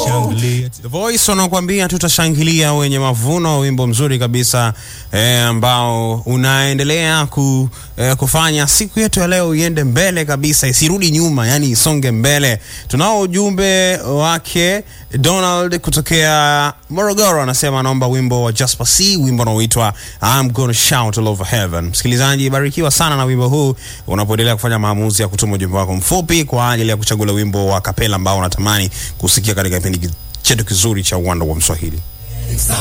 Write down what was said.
Shangilia. The Voice wanakuambia tutashangilia wenye mavuno, wimbo mzuri kabisa eh, ambao unaendelea ku, eh, kufanya siku yetu ya leo iende mbele kabisa, isirudi nyuma, yani isonge mbele. Tunao ujumbe wake Donald kutokea Morogoro, anasema anaomba wimbo wa Jasper C, wimbo unaoitwa I'm gonna shout all over heaven. Msikilizaji, barikiwa sana na wimbo huu unapoendelea kufanya maamuzi ya kutuma ujumbe wako mfupi kwa ajili ya kuchagua wimbo wa kapela ambao unatamani kusikia katika kipindi chetu kizuri cha uwanda wa Mswahili.